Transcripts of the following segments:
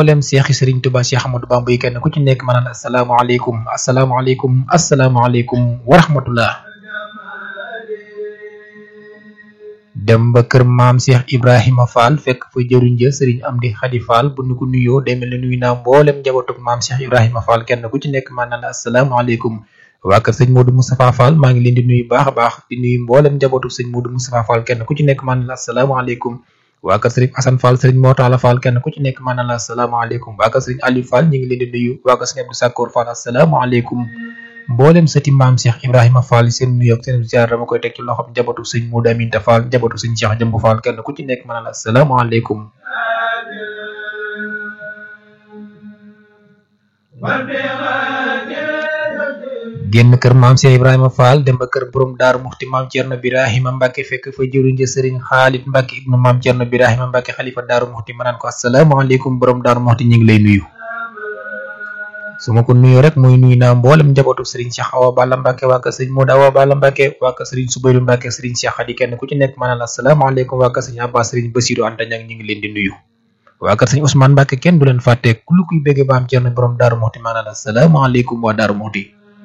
mboolem seexi Serigne Touba Cheikh Ahmadou Bamba yi kenn ku ci nekk ma naan asalaamaaleykum asalaamaaleykum asalaamaaleykum wa rahmatullah dem ba kër maam Cheikh Ibrahima Fall fekk fa jëriñ ja Serigne Amdi Khady Fall bu nu ko nuyoo day mel ne nuyu naa mboolem njabootug maam Cheikh Ibrahima Fall kenn ku ci nekk ma naan asalaamaaleykum waa kër sëñ Modou Moustapha Fall maa ngi leen di nuyu baax a baax di nuyu mboolem njabootug sëñ Modou Moustapha Fall kenn ku ci nekk ma naan asalaamaaleykum waa kër sëriñ Assane Fall sëriñ Mortala Fall kenn ku ci nekk ma naan asalaamaaleykum waa kër sëriñ Aliou Fall ñu ngi leen di nuyu waa kër sëriñ Abdou Sakkoor Fall asalaamaaleykum mboolem sëti maam Cheikh Ibrahima Fall seen nuyu ak seen ziar dama koy teg ci loxoom njabootu sëñ Modou Aminta Fall njabootu sëñ Cheikh Jëmb Fall kenn ku ci nekk ma naan asalaamaaleykum génn kër maam Cheikh Ibrahima Fall dem ba kër borom daaru muxti maam Thierno Birahima Mbacke fekk fa jëriñ ja Serigne Khalid Mbacke ibnu maam Thierno Birahima Mbacke xalifa daaru muxti ma naan ko asalaamaaleykum borom daaru muxti ñu ngi lay nuyu. su ma ko nuyoo rek muy nuyu naa mboolem njabootu Serigne Cheikh Awa Balla Mbacke waa kër Serigne Modou Awa Balla Mbacke waa kër Serigne Soubayrou Mbacke Serigne Cheikh Khady kenn ku ci nekk ma naan asalaamaaleykum waa kër Serigne Abbas Serigne Bassirou Anta Niang ñu ngi leen di nuyu. waa kër Serigne Ousmane Mbacke kenn du leen fàtte ku lu kuy bëgg maam Thierno borom daaru muxti ma naan asalaamaaleykum waa daaru muxti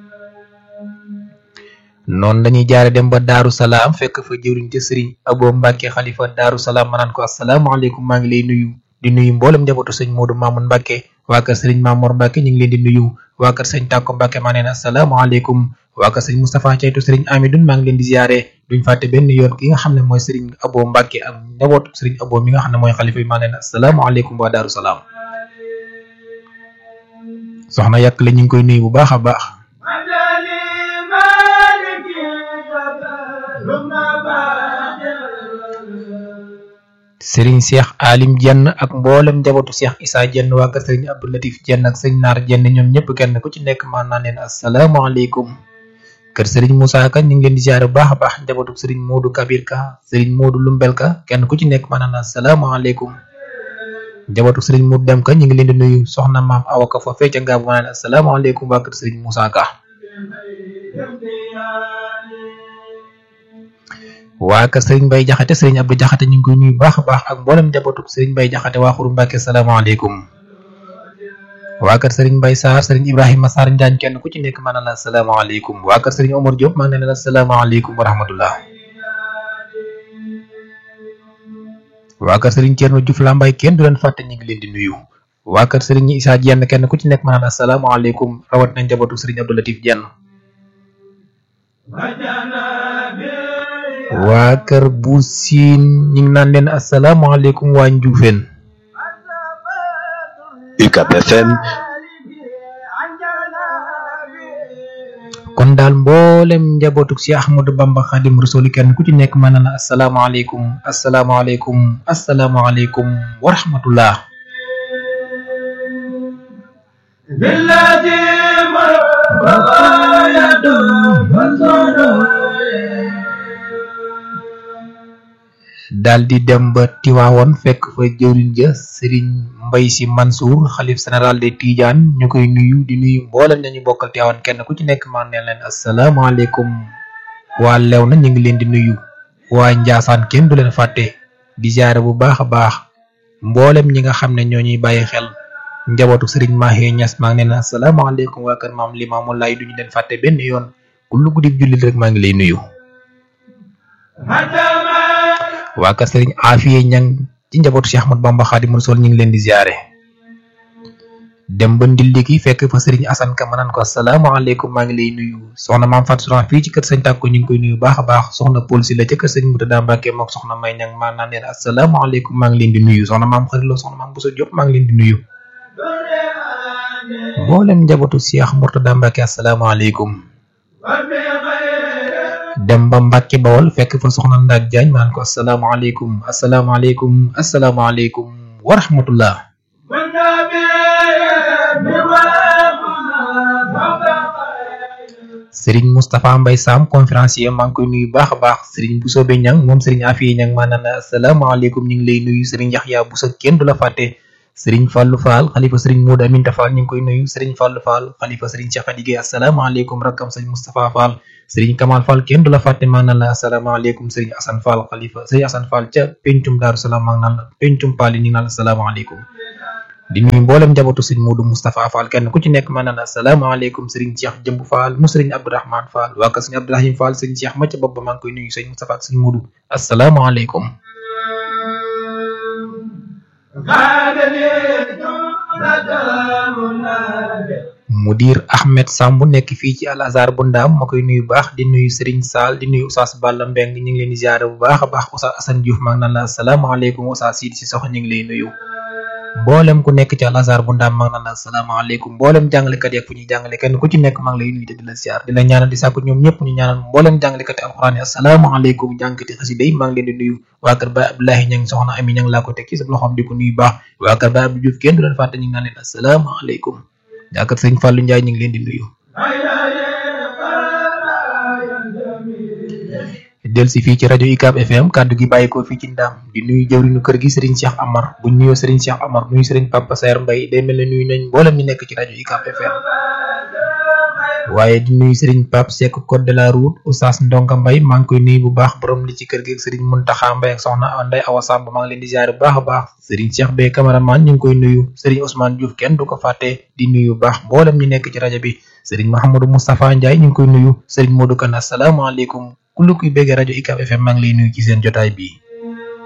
noonu dañuy jaare dem ba daaru salaam fekk fa jëwriñ te sëriñ abo mbàkke xalifa daaru salaam ma naan ko asalaamaaleykum maa ngi lay nuyu di nuyu mboolem njabootu sëñ moodu maamun mbàkke waa kër sëriñ maamoor mbàkke ñu ngi leen di nuyu waa kër sëñ tàkko mbàkke maa neen asalaamaaleykum waa kër sëñ moustapha caytu sëriñ amidun maa ngi leen di ziare duñ fàtte benn yoon ki nga xam ne mooy sëriñ abo mbàkke ak njabootu sëriñ abo mi nga xam ne mooy xalifa bi maa neen asalaamaaleykum waa daaru salaam soxna yàq la ñu ngi koy nuyu bu baax a baax sëriñ Cheikh Alim Jenn ak mboolem njabootu Cheikh Issa Jenn waa kër sëriñ Abdou Latif Jenn ak sëñ Naar Jenn ñoom ñëpp kenn ku ci nekk maan naa leen asalaamaaleykum kër sëriñ Moussa Ka ñu ngi leen di ziare bu baax a baax njabootu sëriñ Modou Kabir Ka sëriñ Modou Lumbel Ka kenn ku ci nekk maan naa asalaamaaleykum njabootu sëriñ Modou Dem Ka ñu ngi leen di nuyu soxna maam Awa Ka fa fecca ngaa bu ma naan asalaamaaleykum waa kër sëriñ Moussa Ka waa kër Serigne Baye Jaxate Serigne Abdou Jaxate ñu ngi koy nuyu baax a baax ak mboolem njabootu Serigne Baye Jaxate waa Xuru Mbàkke salaamaaleykum waa kër Serigne Baye Sarr Serigne Ibrahima Sarr Njaañ kenn ku ci nekk maa ngi la salaamaaleykum waa kër Serigne Omar Diop maa ngi leen la salaamaaleykum wa rahmatullah waa kër Serigne Thierno Diouf Lambaye kenn du leen fàtte ñu ngi leen di nuyu waa kër Serigne Issa Dieng kenn ku ci nekk maa ngi la salaamaaleykum rawat na njabootu Serigne Abdou Latif Dieng waa kër bu siin ñu ngi naan leen asalaamaaleykum waa Njuufeen UCAB FM kon daal mboolem njabootu si Ahmadou Bamba Xadim Rasuli kenn ku ci nekk mën na la asalaamaaleykum asalaamaaleykum asalaamaaleykum wa rahmatullah daal di dem ba Tiwaawoon fekk fa jëwriñ ja sëriñ Mbay Si Mansour xalif général de Tidiane ñu koy nuyu di nuyu mboolem nañu bokkal Tiwaawoon kenn ku ci nekk maan neen leen asalaamaaleykum waa lew na ñu ngi leen di nuyu waa Njaasaan kenn du leen fàtte di jaare bu baax a baax mboolem ñi nga xam ne ñoo ñuy bàyyi xel njabootu sëriñ Mahe Ñas maa ngi leen asalaamaaleykum waa kër maam Limaamu Laay duñu leen fàtte benn yoon ku lu guddi jullit rek maa ngi lay nuyu waa kër sëriñ Afiye ñang ci njabootu Cheikh Ahmad Bamba Xaadimu Rasuul ñu ngi leen di ziare dem ba ndilli gi fekk fa sëriñ Asan Ka ma naan ko asalaamaaleykum maa ngi lay nuyu soxna maam Fatou Souran fii ci kër sëñ Tàkko ñu ngi koy nuyu baax a baax soxna Paul si la ca kër sëñ Murtada Mbàkke mook soxna May ñang maa naan leen asalaamaaleykum maa ngi leen di nuyu soxna maam xarilo soxna maam Bousso Diop maa ngi leen di nuyu mboolem njabootu Cheikh Murtada Mbàkke asalaamaaleykum dem ba Mbàkke Bawol fekk fa soxna Ndak Jaañ maan ko asalaamaaleykum asalaamaaleykum asalaamaaleykum wa rahmatullah sëriñ Moustapha Mbay Sam conférencier maa ngi koy nuyu baax a baax sëriñ Bousso be ñang moom sëriñ Afiye ñang maa naan asalaamaaleykum ñu ngi lay nuyu sëriñ Yaxya Bousso kenn du la fàtte sëriñ Fallou Fall xalifa sëriñ Modou Aminta Fall ñu ngi koy nuyu sëriñ Fallou Fall xalifa sëriñ Cheikh Adigé asalaamaaleykum rakkam sëriñ Moustapha Fall sëriñ Kamal Fall kenn du la fàtte maa naan la asalaamaaleykum sëriñ Assane Fall xalifa sëriñ Assane Fall ca pencum Daaru Salaam maa ngi naan la pencum Paali ñu ngi naan la asalaamaaleykum di nuyu mboolem njabootu sëñ Modou Moustapha Fall kenn ku ci nekk mën na la asalaamaaleykum sëriñ Cheikh Jëmb Fall mu sëriñ Abdourahmane Fall waa kër sëñ Abdourahim Fall sëñ Cheikh ma ca bopp ba maa ngi koy nuyu sëñ Moustapha ak sëñ Modou asalaamaaleykum mudir Ahmed Samb nekk fii ci Al Azhar bu ndaam ma koy nuyu baax di nuyu Serigne Sall di nuyu Oustaz Balla Mbeng ñu ngi leen di ziare bu baax a baax Oustaz Assane Diouf maa ngi naan la asalaamaaleykum Oustaz Sidi si sox ñu ngi lay nuyu mboolem ku nekk ci Al Azhar bu ndaam maa ngi naan la asalaamaaleykum mboolem jàngalekat yeeg fu ñuy jàngale kenn ku ci nekk maa ngi lay nuyu te di la ziar di la ñaanal di sàkku ñoom ñëpp ñu ñaanal mboolem jàngalekat yi alxuraan yi asalaamaaleykum jàngkati xasida yi maa ngi leen di nuyu waa kër Baay Abdoulahi ña ngi soxna Ami ña ngi laa ko teg ci sa loxoom di ko nuyu baax waa kër Baay Abdou Diouf kenn du leen fàtte ñu ngi naan leen asalaamaaleykum jàkkat sëñ Fallou Ndiaye ñu ngi leen di nuyu del si fii ci rajo UCAB FM kàddu gi bàyyi ko fii ci ndaam di nuyu jëwriñu kër gi Serigne Cheikh Amar bu ñu nuyoo Serigne Cheikh Amar nuyu Serigne Papa Saer Mbaye day mel ne nuyu nañ mboolem ñu nekk ci rajo UCAB FM waaye di nuyu Serigne Pape Seck code de la route Oustaz Ndonga Mbaye maa ngi koy nuyu bu baax borom li ci kër gi ak Serigne Mountakha Mbaye ak soxna Ndeye Awa Samb maa ngi leen di ziare bu baax a baax Serigne Cheikh Bey cameraman ñu ngi koy nuyu Serigne Ousmane Diouf kenn du ko fàtte di nuyu bu baax mboolem ñu nekk ci rajo bi Serigne Mahamadou Moustapha Ndiaye ñu ngi koy nuyu Serigne Modou Kane asalaamaaleykum ku lu kuy béggee rajo UCAB FM maa ngi lay nuyu ci seen jotaay bi